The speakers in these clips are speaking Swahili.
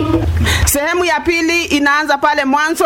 Sehemu ya pili inaanza pale Mwanzo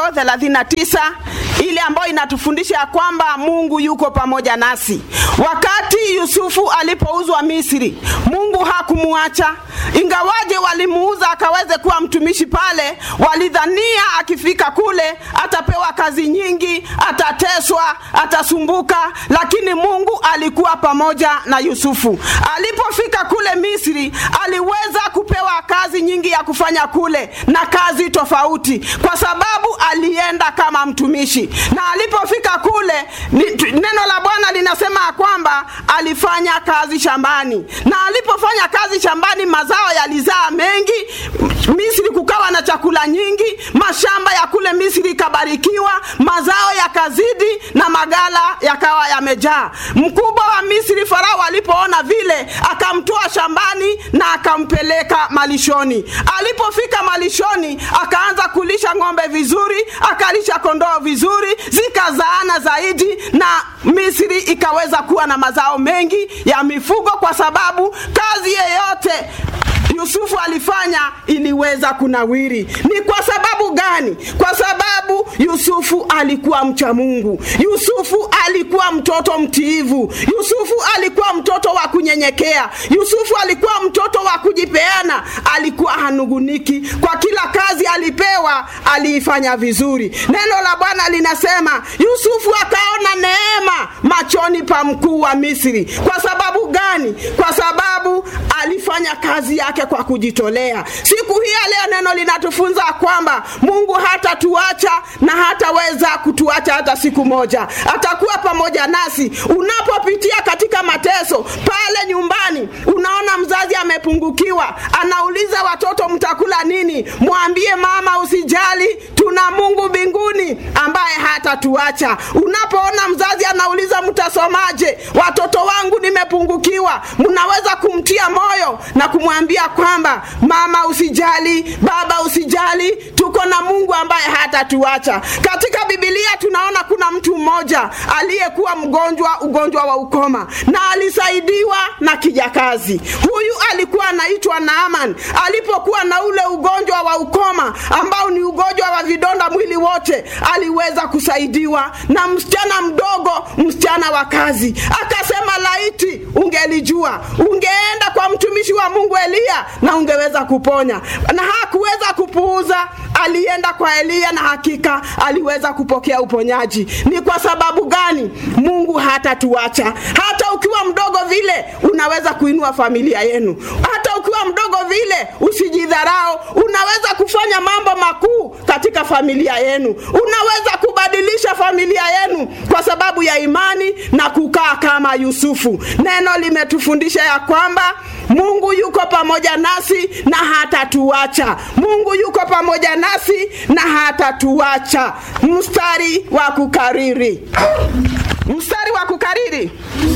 39 ile ambayo inatufundisha ya kwamba Mungu yuko pamoja nasi. Wakati Yusufu alipouzwa Misri, Mungu hakumuacha ingawaje walimuuza akaweze kuwa mtumishi pale. Walidhania akifika kule atapewa kazi nyingi, atateswa, atasumbuka, lakini Mungu alikuwa pamoja na Yusufu. Alipofika kule Misri, aliweza kupewa kazi nyingi ya kufanya kule na kazi tofauti, kwa sababu alienda kama mtumishi. Na alipofika kule, ni- neno la Bwana linasema ya kwamba alifanya kazi shambani, na alipofanya kazi shambani, mazao yalizaa mengi. Misri kukawa na chakula nyingi, mashamba ya kule Misri ikabarikiwa, mazao yakazidi na magala yakawa yamejaa. Mkubwa wa Misri Farao alipoona vile, akamtoa shambani na akampeleka malishoni. Alipofika malishoni, akaanza kulisha ng'ombe vizuri, akalisha kondoo vizuri, zikazaana zaidi, na Misri ikaweza kuwa na mazao mengi ya mifugo, kwa sababu kazi yeyote Yusufu alifanya iliweza kunawiri. Ni kwa sababu gani? Kwa sababu Yusufu alikuwa mcha Mungu. Yusufu alikuwa mtoto mtiivu. Yusufu alikuwa mtoto wa kunyenyekea. Yusufu alikuwa mtoto wa kujipeana. Alikuwa hanuguniki kwa kila kazi alipewa, aliifanya vizuri. Neno la Bwana linasema Yusufu akaona neema machoni pa mkuu wa Misri. Kwa sababu gani? Kwa sababu alifanya kazi yake kwa kujitolea. Siku hii ya leo neno linatufunza kwamba Mungu hatatuacha na hataweza kutuacha hata siku moja. Atakuwa pamoja nasi unapopitia katika mateso pale nyumbani. Unaona mzazi amepungukiwa, anauliza watoto, mtakula nini? Mwambie mama, usijali, tuna Mungu mbinguni ambaye hatatuacha. Unapoona mzazi anauliza mtasomaje, watoto wangu nimepungukiwa, mnaweza kumtia moyo na kumwambia kwamba mama usijali, baba usijali, tuko na Mungu ambaye hatatuacha. Katika Biblia tunaona kuna mtu mmoja aliyekuwa mgonjwa ugonjwa wa ukoma na alisaidiwa na kijakazi. Huyu alikuwa anaitwa Naaman. Alipokuwa na ule ugonjwa wa ukoma ambao ni ugonjwa wa vidonda mwili wote, aliweza kusaidiwa na msichana mdogo, msichana wa kazi. Akasema, laiti ungelijua, ungeenda kwa mtumishi wa Mungu Eliya na ungeweza kuponya. Na hakuweza kupuuza, alienda kwa Eliya na hakika aliweza kupokea uponyaji. Ni kwa sababu gani? Mungu hatatuacha. Hata ukiwa mdogo vile, unaweza kuinua familia yenu. Hata ukiwa mdogo vile, usijidharau. Unaweza kufanya mambo makuu katika familia yenu. Unaweza kubadilisha familia yenu kwa sababu ya imani na kukaa kama Yusufu. Neno limetufundisha ya kwamba Mungu yuko pamoja nasi na hatatuacha. Mungu yuko pamoja nasi na hatatuacha. Mstari wa kukariri, mstari wa kukariri,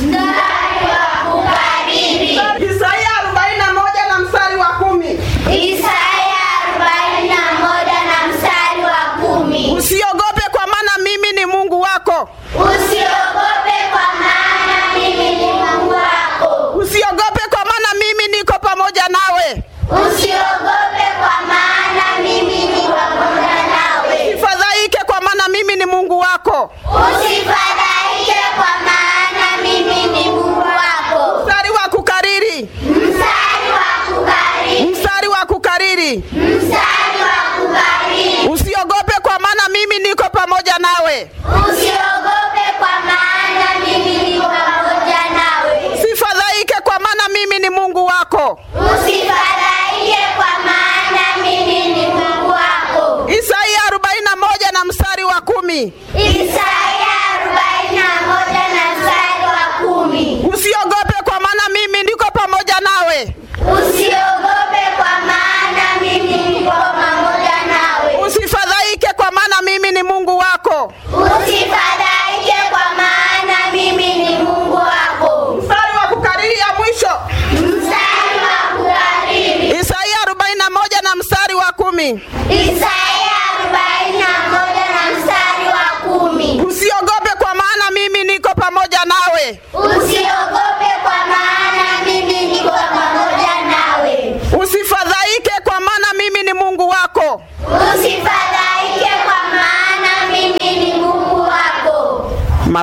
Isaia 41 na mstari wa kumi. Isaya 41 na mstari wa kumi. Usiogope kwa maana mimi ni Mungu wako. Usiogope kwa maana mimi ni Mungu wako. Usiogope kwa maana mimi niko pamoja nawe. Usiogope kwa maana mimi ni pamoja nawe. Usifadhaike kwa maana mimi ni Mungu wako. Usifadhaike kwa maana mimi ni Mungu wako. Mstari wa kukariri, Mstari wa kukariri. mstari wa kukariri. Mstari wa kukariri. Usiogope kwa maana mimi niko pamoja nawe. Usiogope kwa maana mimi ni pamoja nawe. Usifadhaike kwa maana mimi ni Mungu wako. Usifadhaike kwa maana mimi ni Mungu wako. Isaia 41 na mstari wa kumi. Isaya 41 na mstari wa kumi. Usiogope kwa maana mimi niko pamoja nawe. Usiogope kwa maana mimi niko pamoja nawe. Usifadhaike kwa maana mimi ni Mungu wako. Usifadhaike kwa maana mimi ni Mungu wako. Mstari wa kukariri ya mwisho. Mstari wa kukariri. Isaia 41 na mstari wa kumi. Isaya 41 na mstari wa kumi. Usiogope kwa maana mimi niko pamoja nawe. Usiogope kwa maana mimi niko pamoja nawe. Usifadhaike kwa maana mimi ni Mungu wako.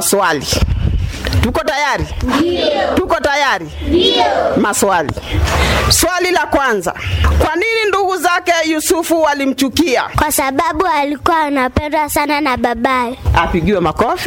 maswali. Tuko tayari? Ndio. Tuko tayari? Ndio. Maswali. Swali la kwanza, kwa nini ndugu zake Yusufu walimchukia? kwa sababu alikuwa anapendwa sana na babaye. Apigiwe makofi.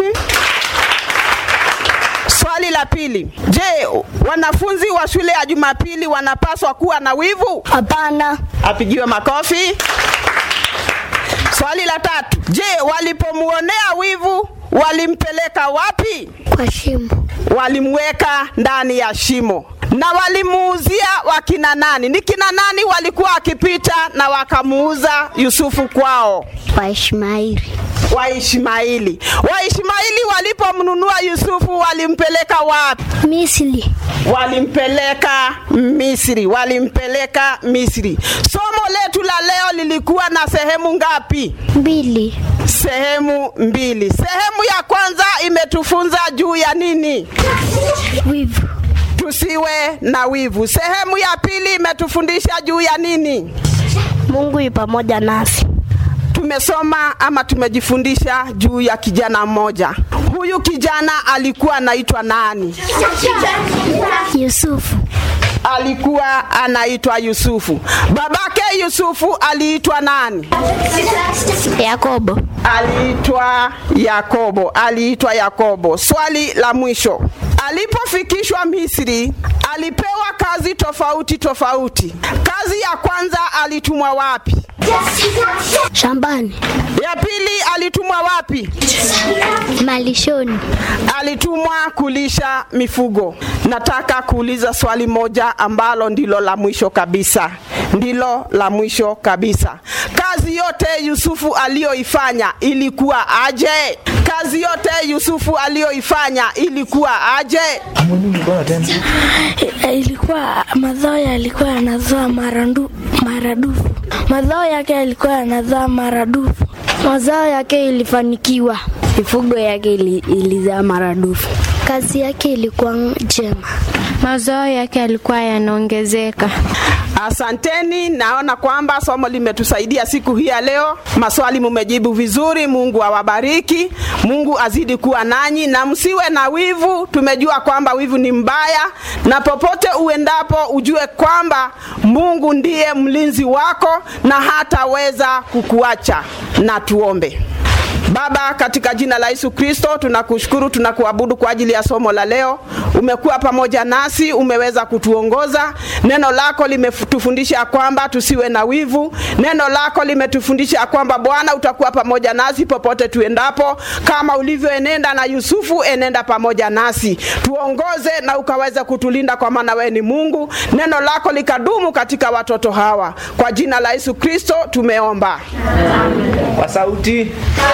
Swali la pili, je, wanafunzi wa shule ya Jumapili wanapaswa kuwa na wivu? Hapana, Apigiwe makofi. Swali la tatu, je, walipomuonea wivu walimpeleka wapi? kwa shimo. Walimweka ndani ya shimo. Na walimuuzia wakina nani? Ni kina nani walikuwa wakipita na wakamuuza Yusufu kwao? Kwa Ishmaeli. Waishmaili. Waishmaili walipomnunua Yusufu walimpeleka wapi? Misri. Walimpeleka Misri, walimpeleka Misri. Somo letu la leo lilikuwa na sehemu ngapi? Mbili. Sehemu mbili. Sehemu ya kwanza imetufunza juu ya nini? Wivu. Tusiwe na wivu. Sehemu ya pili imetufundisha juu ya nini? Mungu yu pamoja nasi. Tumesoma ama tumejifundisha juu ya kijana mmoja. Huyu kijana alikuwa anaitwa nani? Yusufu. Alikuwa anaitwa Yusufu. Babake Yusufu aliitwa nani? Yakobo. Aliitwa Yakobo. Aliitwa Yakobo. Swali la mwisho, alipofikishwa Misri alipewa kazi tofauti tofauti. Kazi ya kwanza alitumwa wapi? Shambani. Ya pili alitumwa wapi? Malishoni. Alitumwa kulisha mifugo. Nataka kuuliza swali moja ambalo ndilo la mwisho kabisa, ndilo la mwisho kabisa. Kazi yote Yusufu aliyoifanya ilikuwa aje? Kazi yote Yusufu aliyoifanya ilikuwa aje? ilikuwa mazao yalikuwa yanazaa marandu, maradufu. Mazao yake yalikuwa yanazaa maradufu. Mazao yake ilifanikiwa. Mifugo yake ili, ilizaa maradufu. Kazi yake ilikuwa njema. Mazao yake yalikuwa yanaongezeka. Asanteni, naona kwamba somo limetusaidia siku hii ya leo. Maswali mumejibu vizuri. Mungu awabariki, Mungu azidi kuwa nanyi na msiwe na wivu. Tumejua kwamba wivu ni mbaya, na popote uendapo ujue kwamba Mungu ndiye mlinzi wako na hataweza kukuacha. Na tuombe. Baba, katika jina la Yesu Kristo tunakushukuru, tunakuabudu kwa ajili ya somo la leo. Umekuwa pamoja nasi, umeweza kutuongoza. Neno lako limetufundisha kwamba tusiwe na wivu. Neno lako limetufundisha kwamba Bwana utakuwa pamoja nasi popote tuendapo, kama ulivyoenenda na Yusufu, enenda pamoja nasi, tuongoze na ukaweza kutulinda, kwa maana wewe ni Mungu. Neno lako likadumu katika watoto hawa, kwa jina la Yesu Kristo tumeomba. kwa sauti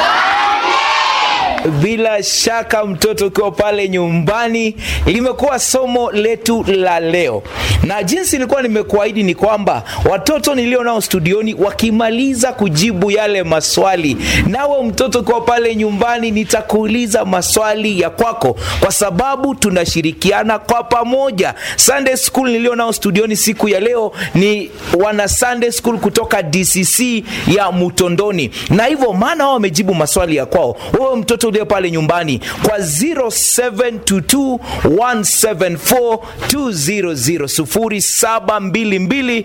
bila shaka mtoto ukiwa pale nyumbani limekuwa somo letu la leo na jinsi nilikuwa nimekuahidi ni kwamba watoto nilio nao studioni wakimaliza kujibu yale maswali nawe mtoto ukiwa pale nyumbani nitakuuliza maswali ya kwako kwa sababu tunashirikiana kwa pamoja sunday school nilio nao studioni siku ya leo ni wana sunday school kutoka dcc ya mutondoni na hivyo maana wao wamejibu maswali ya kwao wewe mtoto ulio pale nyumbani kwa 0722174200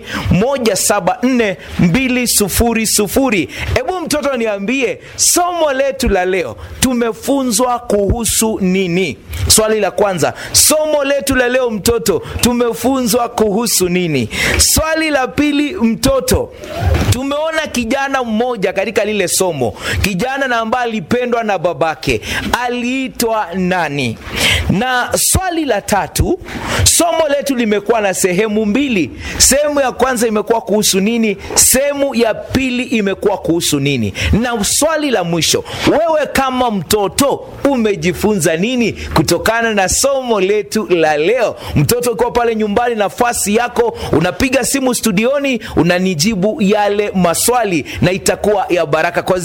0722174200 hebu mtoto niambie somo letu la leo tumefunzwa kuhusu nini swali la kwanza somo letu la leo mtoto tumefunzwa kuhusu nini swali la pili mtoto tumeona kijana mmoja katika lile somo kijana na ambaye alipendwa na babake aliitwa nani na swali la tatu somo letu limekuwa na sehemu mbili sehemu ya kwanza imekuwa kuhusu nini sehemu ya pili imekuwa kuhusu nini na swali la mwisho wewe kama mtoto umejifunza nini kutokana na somo letu la leo mtoto ukiwa pale nyumbani nafasi yako unapiga simu studioni unanijibu yale maswali na itakuwa ya baraka kwa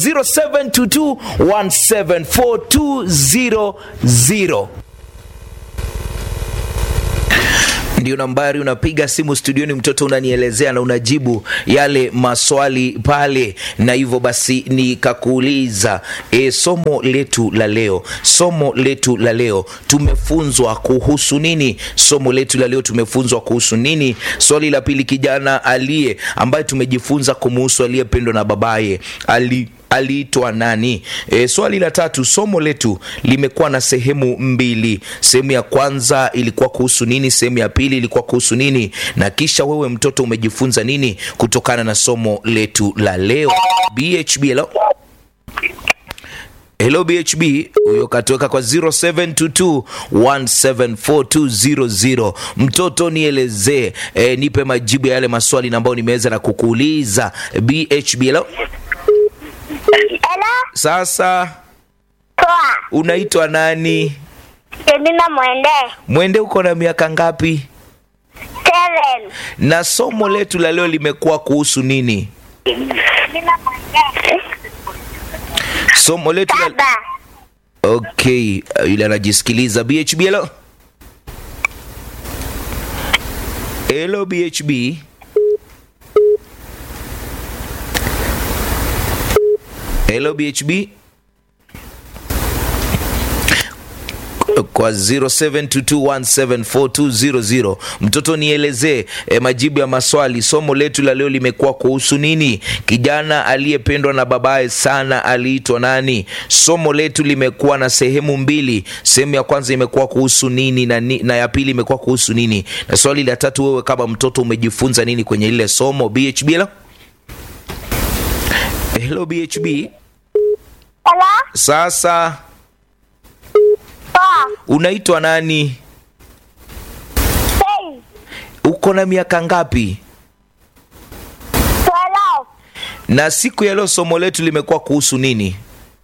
0722174200 ndio nambari unapiga simu studioni mtoto unanielezea na unajibu yale maswali pale na hivyo basi nikakuuliza e, somo letu la leo somo letu la leo tumefunzwa kuhusu nini somo letu la leo tumefunzwa kuhusu nini swali la pili kijana aliye ambaye tumejifunza kumuhusu aliyependwa na babaye ali aliitwa nani e, swali la tatu somo letu limekuwa na sehemu mbili sehemu ya kwanza ilikuwa kuhusu nini sehemu ya pili ilikuwa kuhusu nini na kisha wewe mtoto umejifunza nini kutokana na somo letu la leo bhb hello hello bhb huyo katuweka kwa 0722174200 mtoto nielezee e, nipe majibu ya yale maswali na ambayo nimeweza na kukuuliza bhb hello Hello, sasa poa. unaitwa nani Jemima Mwende. mwende uko na miaka ngapi Seven. na somo letu la leo limekuwa kuhusu nini Jemima Mwende. somo letu la... Saba. okay uh, yule anajisikiliza bhb hello hello bhb hello bhb kwa 0722174200 mtoto nielezee e, majibu ya maswali somo letu la leo limekuwa kuhusu nini kijana aliyependwa na babaye sana aliitwa nani somo letu limekuwa na sehemu mbili sehemu ya kwanza imekuwa kuhusu nini na, ni, na ya pili imekuwa kuhusu nini na swali la tatu wewe kama mtoto umejifunza nini kwenye lile somo bhb hello hello bhb Hello, sasa poa. unaitwa nani Hey, uko na miaka ngapi twelve. na siku ya leo somo letu limekuwa kuhusu nini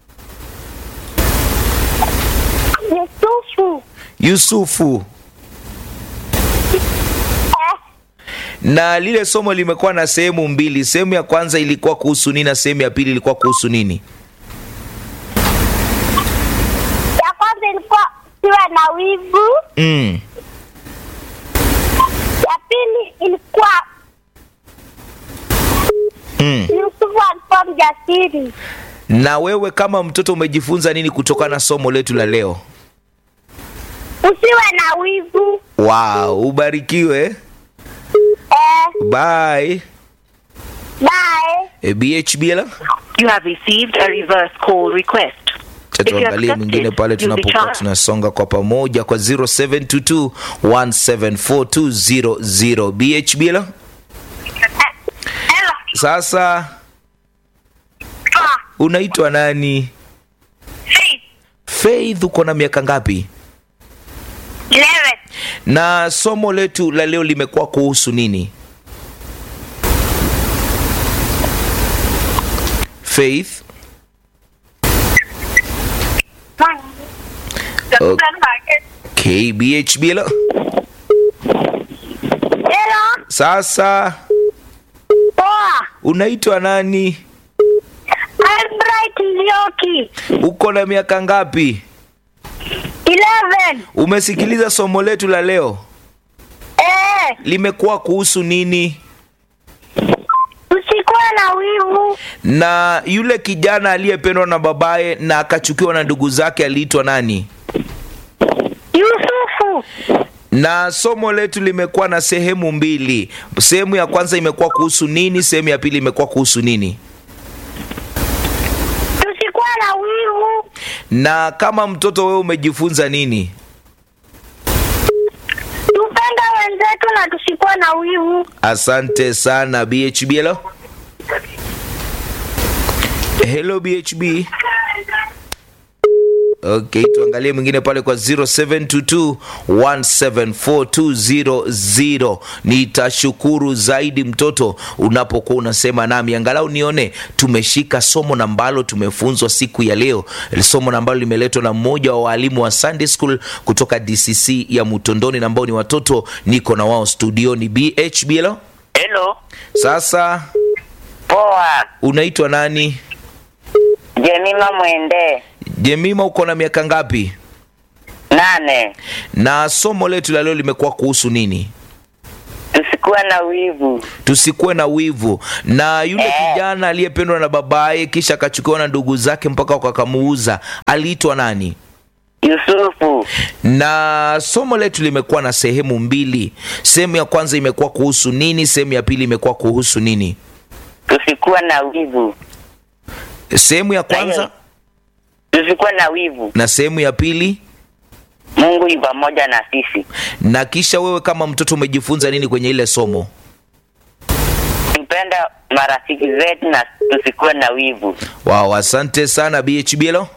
Yusufu. yusufu Eh, na lile somo limekuwa na sehemu mbili sehemu ya kwanza ilikuwa kuhusu nini na sehemu ya pili ilikuwa kuhusu nini ya kwanza ilikuwa siwa na wivu. mm. Ya pili ilikuwa Mm. Yusufu alikuwa mjasiri. na wewe kama mtoto umejifunza nini kutokana na somo letu la leo Usiwe na wivu. wow ubarikiwe Eh, bye bye. e, bhb la You have received a reverse call request. Cha If you tuangalie accept mwingine it, pale you'll be tunapokuwa charged. tunasonga kwa pamoja kwa 0722174200 bhb la Hello. sasa Ah, unaitwa nani six, faith uko na miaka ngapi eleven. na somo letu la leo limekuwa kuhusu nini faith One. kbhb la Hello, sasa poa. unaitwa nani Albright Nzioki. uko na miaka ngapi Eleven. umesikiliza somo letu la leo Eh, limekuwa kuhusu nini usikuwe na wivu. na yule kijana aliyependwa na babaye na akachukiwa na ndugu zake aliitwa nani Yusufu. na somo letu limekuwa na sehemu mbili sehemu ya kwanza imekuwa kuhusu nini sehemu ya pili imekuwa kuhusu nini Tusikuwe na wivu. na kama mtoto wewe umejifunza nini Tupende wenzetu na tusikuwe na wivu. asante sana bhb hello hello bhb okay tuangalie mwingine pale kwa 0722174200 nitashukuru zaidi mtoto unapokuwa unasema nami angalau nione tumeshika somo na ambalo tumefunzwa siku ya leo somo na ambalo limeletwa na mmoja wa waalimu wa sunday school kutoka dcc ya mutondoni na ambao ni watoto niko na wao studioni bhb hello Hello, sasa poa. unaitwa nani Jemima Mwende, jemima uko na miaka ngapi nane. na somo letu la leo limekuwa kuhusu nini tusikuwa na wivu. tusikuwe na wivu na yule Eh. kijana aliyependwa na babaye kisha akachukiwa na ndugu zake mpaka wakamuuza aliitwa nani Yusufu, na somo letu limekuwa na sehemu mbili sehemu ya kwanza imekuwa kuhusu nini sehemu ya pili imekuwa kuhusu nini tusikuwa na wivu. sehemu ya kwanza Tusikuwa na wivu. na sehemu ya pili Mungu yu pamoja na sisi. na kisha wewe kama mtoto umejifunza nini kwenye ile somo Tupenda marafiki zetu na tusikuwe na wivu. wow asante sana bhb hello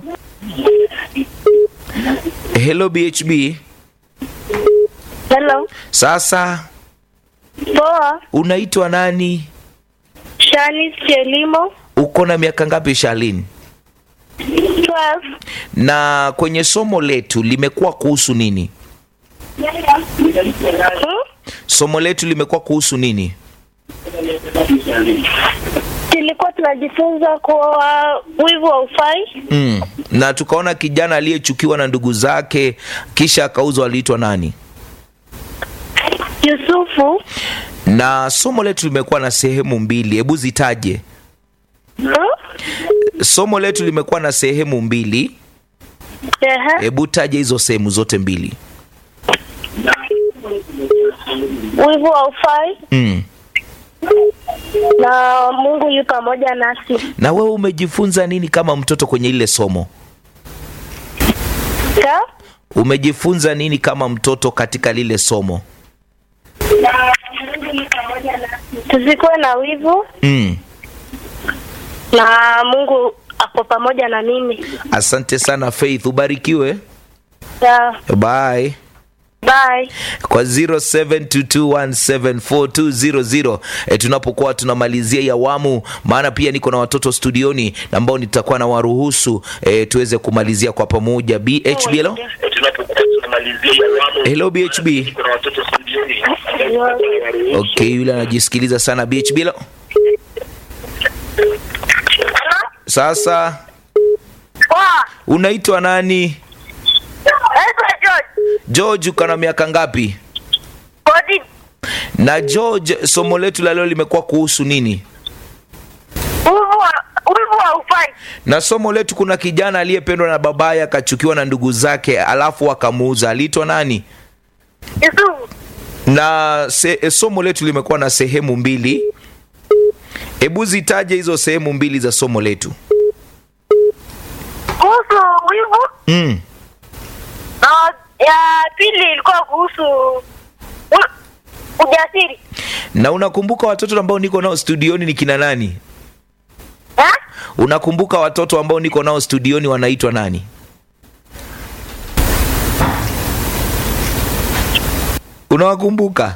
hello bhb Hello. sasa Poa. unaitwa nani Shani Chelimo. uko na miaka ngapi shalin 12. na kwenye somo letu limekuwa kuhusu nini Hmm? somo letu limekuwa kuhusu nini Tulikuwa tunajifunza kuwa wivu haufai. mm. na tukaona kijana aliyechukiwa na ndugu zake kisha akauzwa aliitwa nani Yusufu. na somo letu limekuwa na sehemu mbili hebu zitaje Hmm? somo letu limekuwa na sehemu mbili Ehe. hebu taja hizo sehemu zote mbili Wivu haufai mm. na Mungu yu pamoja nasi. na wewe umejifunza nini kama mtoto kwenye ile somo Ka? umejifunza nini kama mtoto katika lile somo Tusikuwe na wivu mm. na Mungu ako pamoja na mimi. asante sana faith ubarikiwe Yeah. bye Bye. kwa 0722174200 e, tunapokuwa tunamalizia hii awamu maana pia niko na watoto studioni na ambao nitakuwa na waruhusu e, tuweze kumalizia kwa pamoja bhb hello hello bhb okay yule anajisikiliza sana bhb hello sasa Poa. unaitwa nani Naitwa George. george uko na miaka ngapi Body. na george somo letu la leo limekuwa kuhusu nini Wivu haufai. na somo letu kuna kijana aliyependwa na babaye akachukiwa na ndugu zake alafu akamuuza aliitwa nani Yusufu. na se, e, somo letu limekuwa na sehemu mbili hebu zitaje hizo sehemu mbili za somo letu Kuhusu wivu mm. na ya pili ilikuwa kuhusu u- ujasiri. na unakumbuka watoto ambao niko nao studioni ni kina nani Ha? unakumbuka watoto ambao niko nao studioni wanaitwa nani unawakumbuka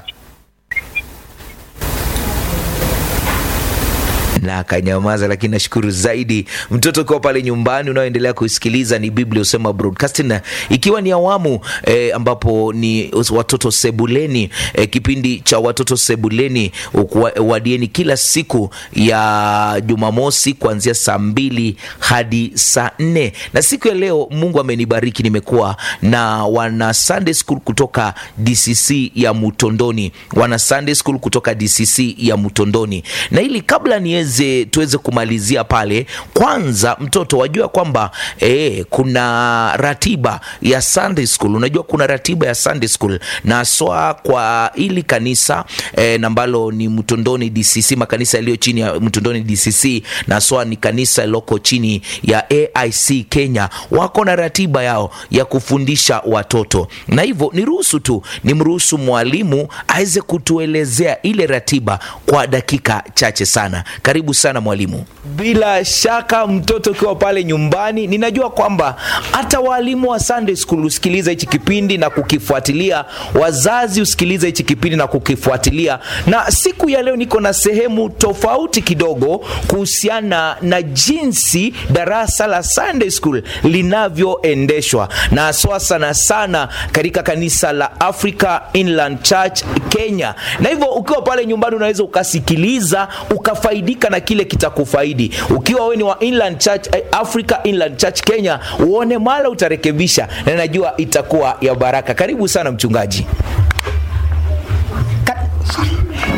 na akanyamaza lakini nashukuru zaidi mtoto ukiwa pale nyumbani unaoendelea kusikiliza ni biblia usema broadcasting na ikiwa ni awamu eh, ambapo ni watoto sebuleni eh, kipindi cha watoto sebuleni ukua- wadieni kila siku ya jumamosi kuanzia saa mbili hadi saa nne na siku ya leo mungu amenibariki nimekuwa na wana sunday school kutoka dcc ya mutondoni wana sunday school kutoka dcc ya mutondoni na ili kabla niweze tuweze kumalizia pale kwanza mtoto wajua kwamba eh, kuna ratiba ya sunday school unajua kuna ratiba ya sunday school na haswa kwa ili kanisa eh, na ambalo ni mtondoni dcc makanisa yaliyo chini ya mtondoni dcc na haswa ni kanisa loko chini ya aic kenya wako na ratiba yao ya kufundisha watoto na hivyo niruhusu tu nimruhusu mwalimu aweze kutuelezea ile ratiba kwa dakika chache sana karibu sana mwalimu bila shaka mtoto ukiwa pale nyumbani ninajua kwamba hata waalimu wa sunday school husikiliza hichi kipindi na kukifuatilia wazazi husikiliza hichi kipindi na kukifuatilia na siku ya leo niko na sehemu tofauti kidogo kuhusiana na jinsi darasa la sunday school linavyoendeshwa na haswa sana sana katika kanisa la africa inland church kenya na hivyo ukiwa pale nyumbani unaweza ukasikiliza ukafaidika na kile kitakufaidi ukiwa wewe ni wa inland church eh, africa inland church kenya uone mala utarekebisha na najua itakuwa ya baraka karibu sana mchungaji Ka-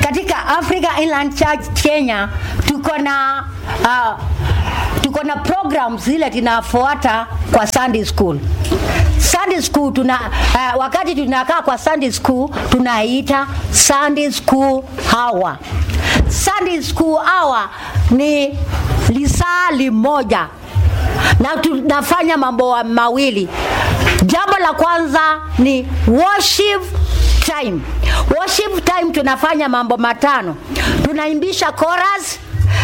Africa Inland Church Kenya tuko na uh, tuko na programs zile tunafuata kwa Sunday school. Sunday school tuna uh, wakati tunakaa kwa Sunday school tunaita Sunday school hour. Sunday school hour ni lisaa limoja na tunafanya mambo mawili. Jambo la kwanza ni worship time. Worship time tunafanya mambo matano. Tunaimbisha chorus,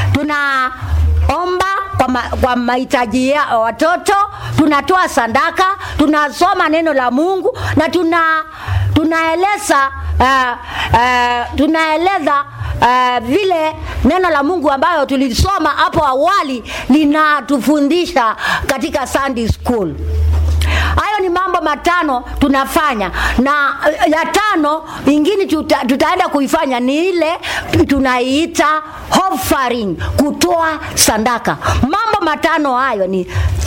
tunaomba kwa, ma, kwa mahitaji ya watoto, tunatoa sadaka, tunasoma neno la Mungu na tuna tunaeleza uh, uh, tunaeleza uh, vile neno la Mungu ambayo tulisoma hapo awali linatufundisha katika Sunday school. Hayo ni mambo matano tunafanya, na uh, ya tano ingine tuta, tutaenda kuifanya ni ile tunaiita offering, kutoa sadaka. Mambo matano hayo ni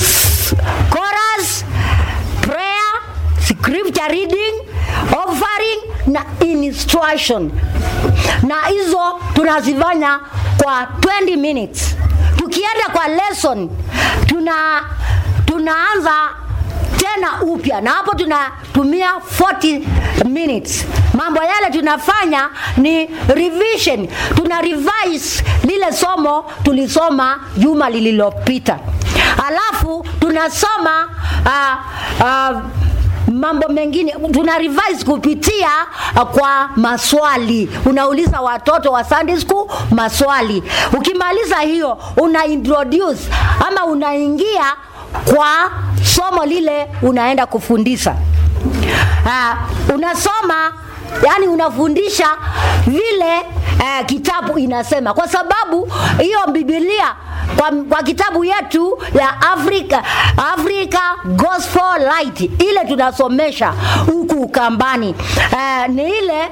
chorus, prayer, scripture reading, offering na instruction, na hizo tunazifanya kwa 20 minutes. Tukienda kwa lesson tuna tunaanza tena upya na hapo tunatumia 40 minutes. Mambo yale tunafanya ni revision, tuna revise lile somo tulisoma juma lililopita, alafu tunasoma uh, uh, mambo mengine tuna revise kupitia uh, kwa maswali. Unauliza watoto wa Sunday school maswali, ukimaliza hiyo una introduce ama unaingia kwa somo lile unaenda kufundisha. Uh, unasoma yani unafundisha vile uh, kitabu inasema, kwa sababu hiyo Biblia kwa, kwa kitabu yetu ya Africa, Africa Gospel Light ile tunasomesha huku Ukambani uh, ni ile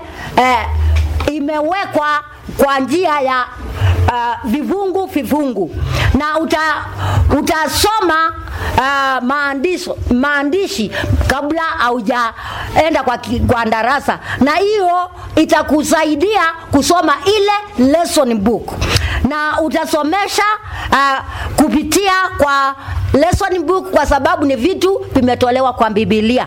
uh, imewekwa kwa njia ya uh, vifungu vifungu na uta, utasoma uh, maandisho, maandishi kabla haujaenda kwa, ki- kwa darasa, na hiyo itakusaidia kusoma ile lesson book na utasomesha uh, kupitia kwa lesson book, kwa sababu ni vitu vimetolewa kwa Biblia.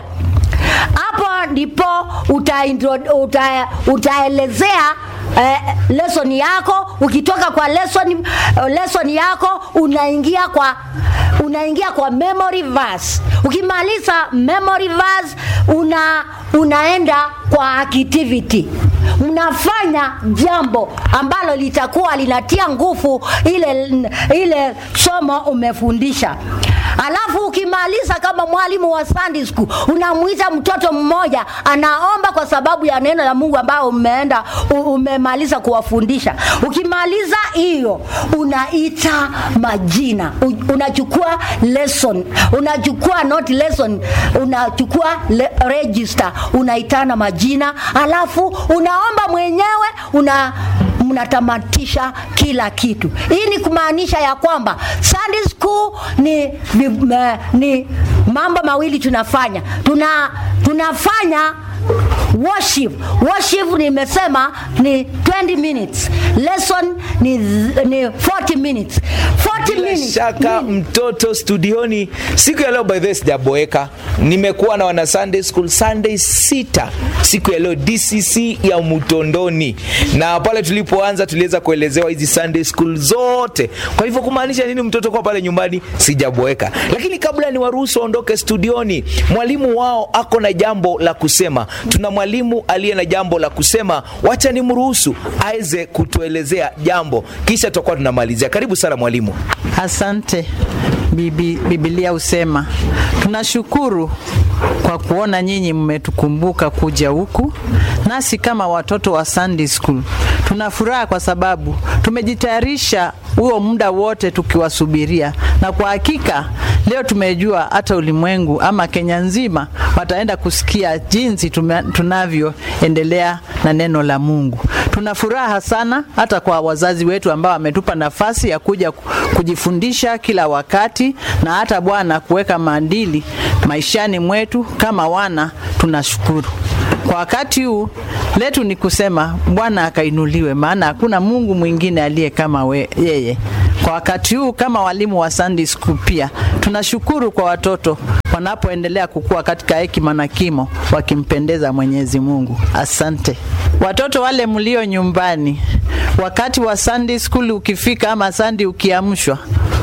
Hapo ndipo uta, uta, utaelezea eh, lesson yako. Ukitoka kwa lesson, lesson yako unaingia kwa unaingia kwa memory verse. Ukimaliza memory verse una unaenda kwa activity unafanya jambo ambalo litakuwa linatia nguvu ile ile somo umefundisha. Alafu ukimaliza kama mwalimu wa Sunday school, unamuita mtoto mmoja anaomba kwa sababu ya neno la Mungu ambao umeenda u- umemaliza kuwafundisha. Ukimaliza hiyo, unaita majina, U- unachukua lesson, unachukua not lesson, unachukua le, register, unaitana majina, alafu unaomba mwenyewe una mnatamatisha kila kitu. Hii ni kumaanisha ya kwamba Sunday school ni, ni, me- ni mambo mawili tunafanya. Tuna, tunafanya worship. Worship nimesema ni 20 minutes. Lesson ni, ni 40 minutes. 40 bila minutes. shaka mtoto studioni siku ya leo by the way sijaboeka nimekuwa na wana sunday school sunday sita siku ya leo dcc ya mutondoni na pale tulipoanza tuliweza kuelezewa hizi sunday school zote kwa hivyo kumaanisha nini mtoto kwa pale nyumbani sijaboeka lakini kabla ni waruhusu waondoke studioni mwalimu wao ako na jambo la kusema tuna mwalimu aliye na jambo la kusema wacha nimruhusu aweze kutuelezea jambo kisha tutakuwa tunamalizia karibu sana mwalimu Asante. Bibi, Biblia husema tunashukuru kwa kuona nyinyi mmetukumbuka kuja huku, nasi kama watoto wa Sunday school tuna furaha kwa sababu tumejitayarisha huo muda wote tukiwasubiria, na kwa hakika leo tumejua hata ulimwengu ama Kenya nzima wataenda kusikia jinsi tume- tunavyoendelea na neno la Mungu. Tuna furaha sana hata kwa wazazi wetu ambao wametupa nafasi ya kuja ku- kujifundisha kila wakati na hata Bwana kuweka maadili maishani mwetu kama wana, tunashukuru. Kwa wakati huu letu ni kusema Bwana akainuliwe, maana hakuna Mungu mwingine aliye kama we, yeye. Kwa wakati huu kama walimu wa Sunday School pia tunashukuru kwa watoto wanapoendelea kukua katika hekima na kimo wakimpendeza Mwenyezi Mungu. Asante. Watoto wale mlio nyumbani, wakati wa Sunday School ukifika ama Sunday ukiamshwa,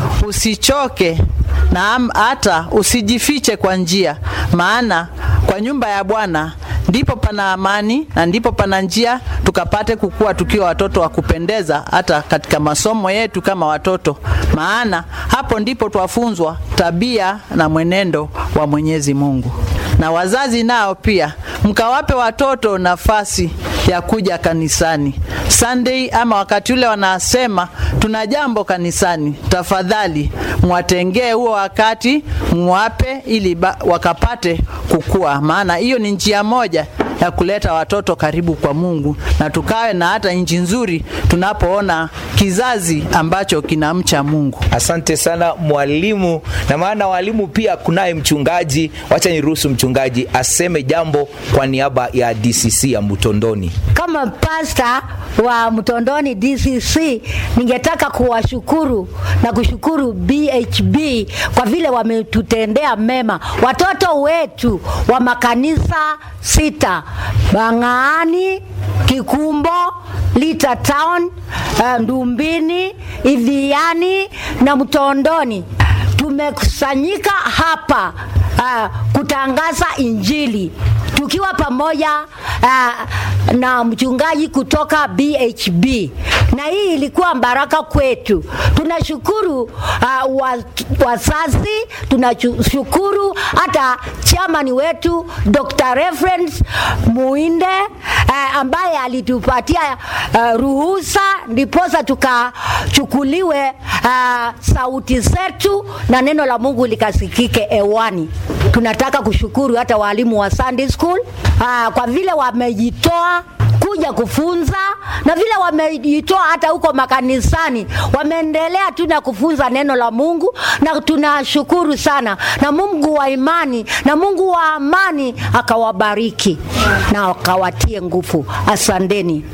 usichoke na am- hata usijifiche kwa njia, maana kwa nyumba ya Bwana ndipo pana amani na ndipo pana njia tukapate kukua tukiwa watoto wa kupendeza hata katika masomo yetu kama watoto, maana hapo ndipo twafunzwa tabia na mwenendo wa Mwenyezi Mungu. Na wazazi nao pia mkawape watoto nafasi ya kuja kanisani Sunday ama wakati ule wanasema tuna jambo kanisani, tafadhali mwatengee huo wakati mwape, ili ba, wakapate kukua, maana hiyo ni njia moja ya kuleta watoto karibu kwa Mungu na tukawe na hata nchi nzuri tunapoona kizazi ambacho kinamcha Mungu. Asante sana mwalimu, na maana walimu pia kunaye mchungaji. Wacha niruhusu mchungaji aseme jambo kwa niaba ya DCC ya Mutondoni. kama pasta wa Mtondoni DCC, ningetaka kuwashukuru na kushukuru BHB kwa vile wametutendea mema watoto wetu wa makanisa sita Bang'aani, Kikumbo, Lita Town, uh, Ndumbini, Idhiani na Mtondoni tumekusanyika hapa uh, kutangaza Injili tukiwa pamoja uh, na mchungaji kutoka BHB, na hii ilikuwa baraka kwetu. Tunashukuru uh, wa- wazazi, tunashukuru hata chamani wetu Dr. Reference Muinde uh, ambaye alitupatia uh, ruhusa ndiposa tukachukuliwe uh, sauti zetu na neno la Mungu likasikike hewani. Tunataka kushukuru hata walimu wa Sunday School uh, kwa vile wamejitoa kuja kufunza na vile wamejitoa hata huko makanisani, wameendelea tu na kufunza neno la Mungu, na tunashukuru sana, na Mungu wa imani na Mungu wa amani akawabariki na akawatie nguvu. Asanteni.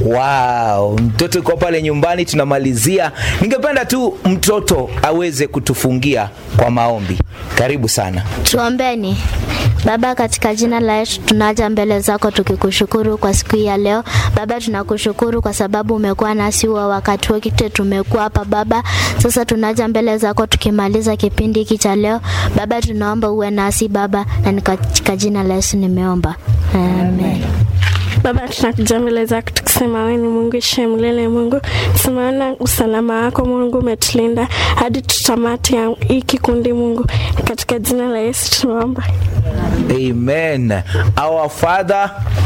Wow, mtoto uko pale nyumbani, tunamalizia. Ningependa tu mtoto aweze kutufungia kwa maombi. Karibu sana. Tuombeni. Baba, katika jina la Yesu tunaja mbele zako tukikushukuru kwa siku hii ya leo. Baba, tunakushukuru kwa sababu umekuwa nasi wa wakati wote tumekuwa hapa Baba. Sasa tunaja mbele zako tukimaliza kipindi hiki cha leo. Baba, tunaomba uwe nasi Baba, na ni katika jina la Yesu nimeomba. Amen. Baba, tunakuja mbele zako tukisema wewe ni Mungu ishiye milele. Mungu, tumeona usalama wako Mungu, umetulinda hadi tutamati ya hii kikundi Mungu, katika jina la Yesu tunaomba. Amen. Our Father